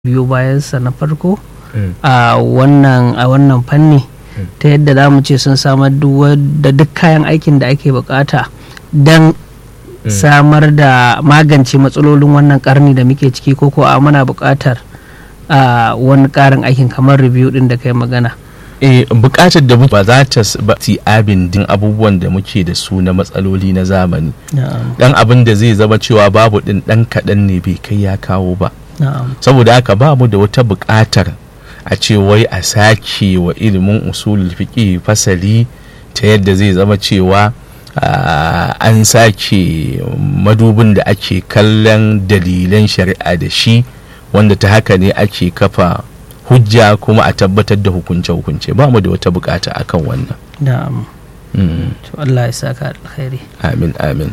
biyo bayansa na farko a wannan a wannan fanni ta yadda za mu ce sun samar da duk kayan aikin da ake bukata don samar da magance matsalolin wannan karni da muke ciki ko ko a muna bukatar a wani karin aikin kamar review din da kai magana eh bukatar da ba za ta ti abin din abubuwan da muke da su na matsaloli na zamani dan abin da zai zama cewa babu din dan kaɗan ne bai kai ya kawo ba saboda haka ba mu da wata buƙatar a ce wai a sake wa ilimin usulul fiqi fasali ta yadda zai zama cewa an sake madubin da ake kallon dalilan shari'a da shi wanda ta haka ne ake kafa hujja kuma a tabbatar da hukunce-hukunce ba mu da wata bukata akan wannan na'am to Allah ya saka alkhairi amin amin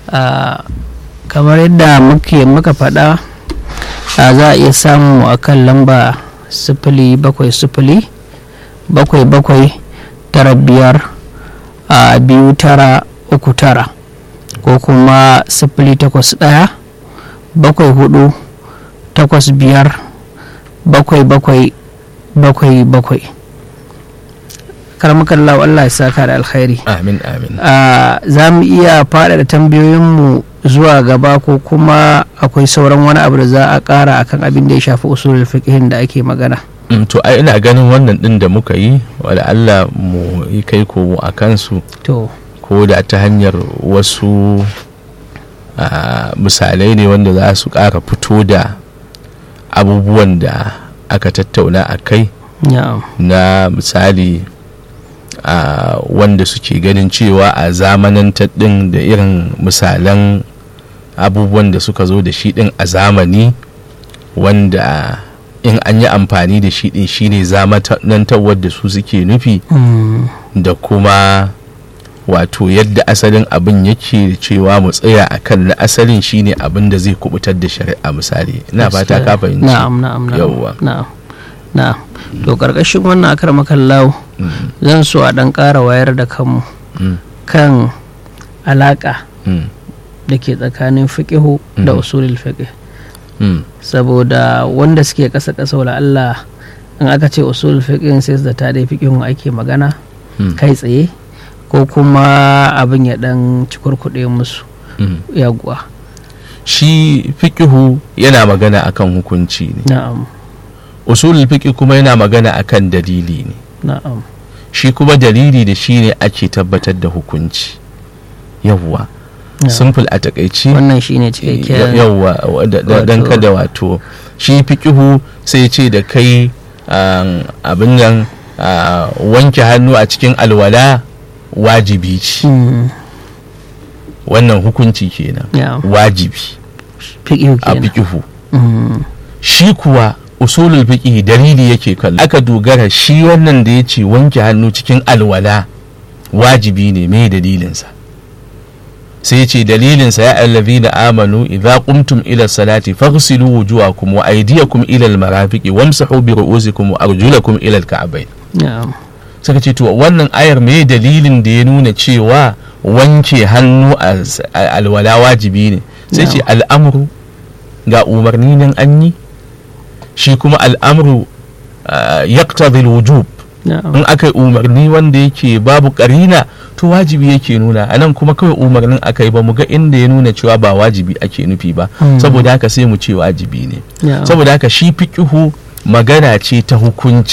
kamar yadda muke muka faɗa za a iya samu a kan lamba sifili bakwai sifili bakwai bakwai tara biyar a biyu tara uku tara ko kuma sifili takwas ɗaya bakwai hudu takwas biyar bakwai bakwai bakwai bakwai karmakallah Allah ya saka da alkhairi amin amin za mu iya faɗaɗa tambayoyinmu zuwa gaba ko kuma akwai sauran wani abu da za a ƙara akan abin da ya shafi usulul fiqhin da ake magana to ai ina ganin wannan din da muka yi wala Allah mu yi kai ko a kansu to ko da ta hanyar wasu misalai ne wanda za su ƙara fito da abubuwan da aka tattauna a kai na misali a wanda suke ganin cewa a zamanantar din da irin misalan abubuwan da suka zo da shi din a zamani wanda in an yi amfani da shi din shine zamanantarwar da su suke nufi da kuma wato yadda asalin abin yake da cewa mu tsaya a kan na asalin shine abin da zai kubutar da shari'a misali ina fata ka fahimci na'am na'am yawwa na'am na'am to karkashin wannan akar makallahu zan so a dan ƙara wayar da kanmu kan alaƙa da ke tsakanin fiƙihu da usulul fiqh saboda wanda suke ƙasa ƙasa wala Allah in aka ce usulul fiqh sai da ta dai fiƙihun ake magana kai tsaye ko kuma abin ya dan cikurkuɗe musu yaguwa shi fiƙihu yana magana akan hukunci ne na'am usulul fiqh kuma yana magana akan dalili ne na'am shi kuma dalili da shi ne ake tabbatar da hukunci yawwa simple a takaici wannan shine cikakken yawwa dan kada wato shi fiqihu sai ce da kai abin nan wanke hannu a cikin alwala wajibi ce wannan hukunci kenan wajibi a fiqihu shi kuwa usulul fiqh dalili yake kallo aka dogara shi wannan da ya ce wanke hannu cikin alwala wajibi ne mai dalilinsa sai ya ce dalilinsa ya allazina amanu idza qumtum ila salati faghsilu wujuhakum wa aydiyakum ila almarafiqi wamsahu bi ru'usikum wa arjulakum ila alka'bayn saka ce to wannan ayar me dalilin da ya nuna cewa wanke hannu a alwala wajibi ne sai ce al'amru ga umarni nan an yi shi kuma al'amru yaqtadhi wujub in aka yi umarni wanda yake babu karina to wajibi yake nuna anan kuma kawai umarnin aka yi ba mu ga inda ya nuna cewa ba wajibi ake nufi ba saboda haka sai mu ce wajibi ne saboda haka shi fiqihu magana ce ta hukunci